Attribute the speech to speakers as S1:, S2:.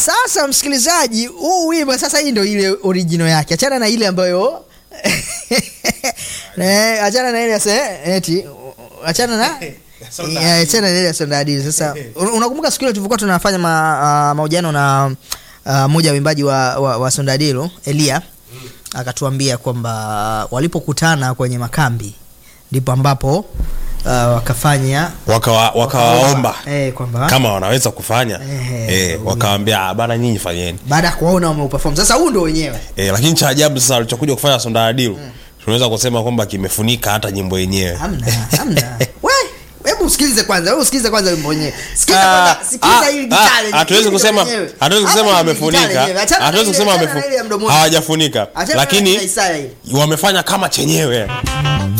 S1: sasa msikilizaji huu wimbo sasa hii ndo ile original yake achana na ile ambayo Eh, achana na ile ya se- eti achana na
S2: Sonda
S1: Yeah, achana na ile ya Sonda Hadid. sasa un- unakumbuka siku ile tulivyokuwa tunafanya ma, ah, mahojiano na uh, mmoja wa wimbaji wa, wa, wa sondadilo elia akatuambia kwamba walipokutana kwenye makambi ndipo ambapo uh, wakafanya
S2: Wakawa- wakawaomba
S1: eh, kwamba
S2: kama wanaweza kufanya
S1: Ehe.
S2: eh, wakawambia "Ah, bana nyinyi fanyeni
S1: baada ya kuwaona wameuperform sasa huu ndo wenyewe
S2: eh, lakini cha ajabu sasa alichokuja kufanya sondadilu tunaweza kusema kwamba kimefunika hata nyimbo yenyewe
S1: hamna hamna we hebu usikilize kwanza hebu usikilize kwanza wimbo wenyewe sikiza
S2: Ah,
S1: kwanza sikiza
S2: ah,
S1: hili
S2: ah,
S1: gitaa lenyewe,
S2: hatuwezi
S1: hili
S2: kusema
S1: lenyewe.
S2: hatuwezi
S1: Hapa
S2: kusema
S1: hili gitaa
S2: wamefunika
S1: lenyewe. Achana na
S2: hatuwezi
S1: ile-
S2: kusema
S1: achana na
S2: wamefu-
S1: ile ya mdomoni.
S2: hawajafunika
S1: Achana na ile
S2: lakini
S1: ya Isaya ile.
S2: wamefanya kama chenyewe